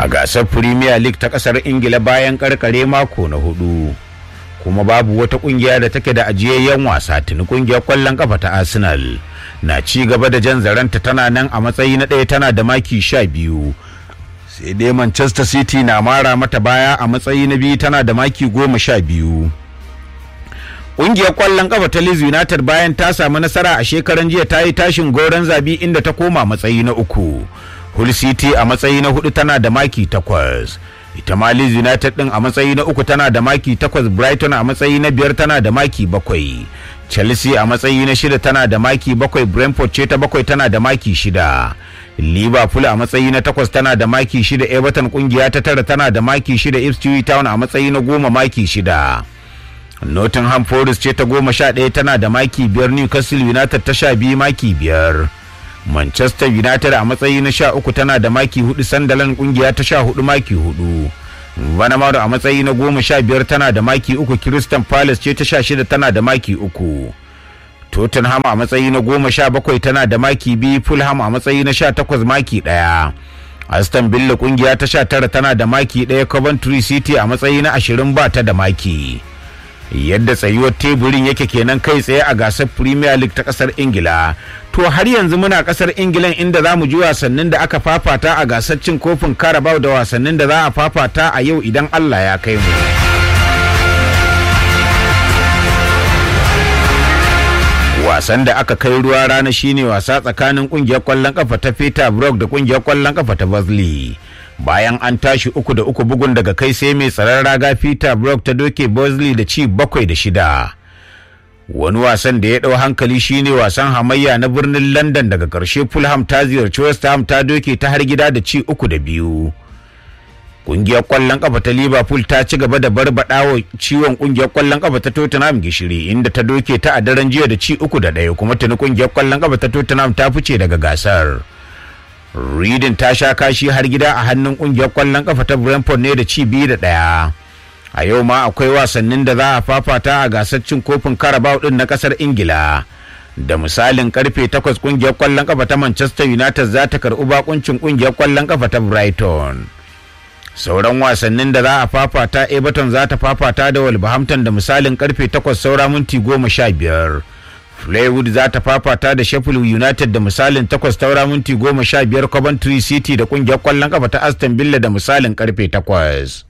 gasar premier league ta kasar ingila bayan karkare mako na hudu kuma babu wata kungiya da take da ajiyayyen wasa tuni kungiyar kwallon kafa ta arsenal na ci gaba da jan zaranta tana nan a matsayi na ɗaya tana da maki sha biyu sai dai manchester city na mara mata baya a matsayi na biyu tana da maki goma sha biyu Ƙungiyar ƙwallon ƙafa ta Leeds United bayan ta samu nasara a shekaran jiya ta yi tashin goron zabi inda ta koma matsayi na uku. Hull City a matsayi na hudu tana da maki takwas. Ita ma Leeds United ɗin a matsayi na uku tana da maki takwas Brighton a matsayi na biyar tana da maki bakwai. Chelsea a matsayi na shida tana da maki bakwai Brentford ce ta bakwai tana da maki shida. Liverpool a matsayi na takwas tana da maki shida Everton kungiya ta tara tana da maki shida Ipswich Town a matsayi na goma maki shida. Nottingham Forest ce ta goma sha ɗaya tana da maki biyar Newcastle United ta sha biyu maki biyar. Manchester United a matsayi na sha uku tana da maki hudu Sunderland kungiya ta sha hudu maki hudu. Vanamaru a matsayi na goma sha biyar tana da maki uku Crystal Palace ce ta sha shida tana da maki uku. Tottenham a matsayi na goma sha bakwai tana da maki biyu Fulham a matsayi na sha takwas maki ɗaya. Aston Villa kungiya ta sha tara tana da maki ɗaya Coventry City a matsayi na ashirin ba ta da maki. yadda tsayuwar teburin yake kenan kai tsaye a gasar premier league ta kasar ingila to har yanzu muna kasar ingilan inda za mu ji wasannin da aka fafata a gasar cin kofin carabao da wasannin da za a fafata a yau idan allah ya kai mu wasan da aka kai ruwa rana shine wasa tsakanin kungiyar kwallon kafa ta peter brook da kungiyar kwallon kafa ta Bosley. bayan an tashi uku da uku bugun daga kai sai mai tsaron raga peter brook ta doke bosley da ci bakwai da shida wani wasan da ya ɗau hankali shine wasan hamayya na birnin london daga ƙarshe fulham ta ziyarci west ham ta doke ta har gida da ci uku da biyu ƙungiyar ƙwallon ƙafa ta liverpool ta ci gaba da barbaɗawa ciwon ƙungiyar ƙwallon ƙafa ta tottenham gishiri inda ta doke ta a daren jiya da ci uku da ɗaya kuma tuni ƙungiyar ƙwallon ƙafa ta tottenham ta fice daga gasar Reading ta sha kashi har gida a hannun kungiyar kwallon kafa ta Brentford ne da ci biyu da ɗaya. A yau ma akwai wasannin da za a fafata a gasar cin kofin Carabao din na kasar Ingila. Da misalin karfe takwas kungiyar kwallon kafa ta Manchester United za ta karɓi bakuncin kungiyar kwallon kafa ta Brighton. Sauran wasannin da za a fafata Everton za ta fafata da Wolverhampton da misalin karfe takwas saura minti goma sha biyar. Fleetwood za ta fafata da Sheffield United da misalin takwas taura minti goma sha biyar Coventry City da kungiyar kwallon kafa ta Aston Villa da misalin karfe takwas.